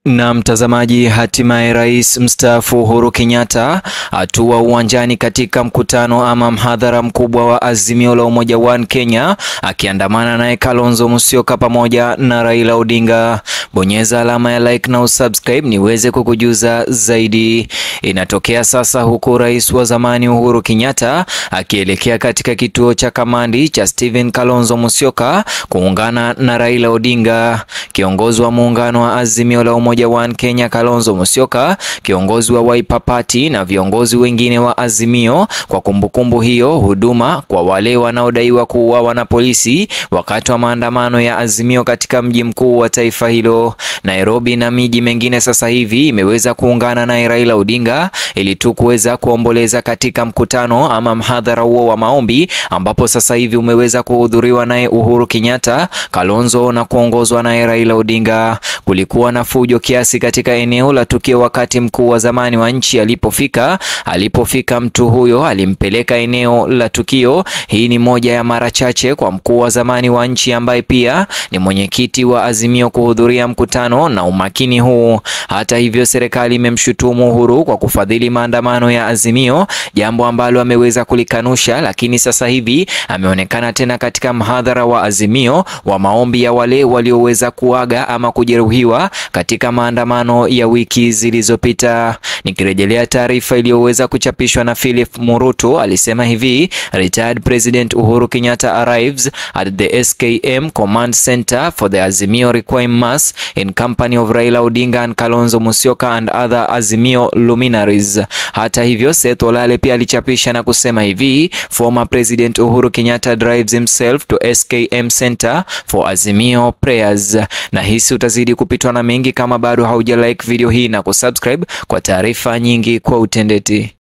Na mtazamaji, hatimaye rais mstaafu Uhuru Kenyatta atua uwanjani katika mkutano ama mhadhara mkubwa wa Azimio la Umoja One Kenya, akiandamana naye Kalonzo Musyoka pamoja na Raila Odinga. Bonyeza alama ya like na usubscribe niweze kukujuza zaidi. Inatokea sasa huku rais wa zamani Uhuru Kenyatta akielekea katika kituo cha kamandi cha Stephen Kalonzo Musyoka kuungana na Raila Odinga. Kiongozi wa muungano wa Azimio la Umoja One Kenya Kalonzo Musyoka, kiongozi wa Wiper Party na viongozi wengine wa Azimio kwa kumbukumbu hiyo huduma kwa wale wanaodaiwa kuuawa na polisi wakati wa maandamano ya Azimio katika mji mkuu wa taifa hilo Nairobi, na miji mengine sasa hivi imeweza kuungana naye Raila Odinga ili tu kuweza kuomboleza katika mkutano ama mhadhara huo wa maombi, ambapo sasa hivi umeweza kuhudhuriwa naye Uhuru Kenyatta, Kalonzo na kuongozwa naye Raila Odinga. Kulikuwa na fujo kiasi katika eneo la tukio wakati mkuu wa zamani wa nchi alipofika. Alipofika mtu huyo alimpeleka eneo la tukio. Hii ni moja ya mara chache kwa mkuu wa zamani wa nchi ambaye pia ni mwenyekiti wa Azimio kuhudhuria mkutano na umakini huu. Hata hivyo, serikali imemshutumu Uhuru kwa kufadhili maandamano ya Azimio, jambo ambalo ameweza kulikanusha, lakini sasa hivi ameonekana tena katika mhadhara wa Azimio wa maombi ya wale walioweza kuaga ama kujeruhiwa katika maandamano ya wiki zilizopita. Nikirejelea taarifa iliyoweza kuchapishwa na Philip Murutu, alisema hivi: Retired President Uhuru Kenyatta arrives at the SKM Command Center for the Azimio Requiem Mass in company of Raila Odinga and Kalonzo Musyoka and other Azimio luminaries. Hata hivyo, Seth Olale pia alichapisha na kusema hivi: Former President Uhuru Kenyatta drives himself to SKM Center for Azimio prayers. Na hisi utazidi kupitwa na mengi kama bado hauja like video hii na kusubscribe kwa taarifa nyingi kwa utendeti.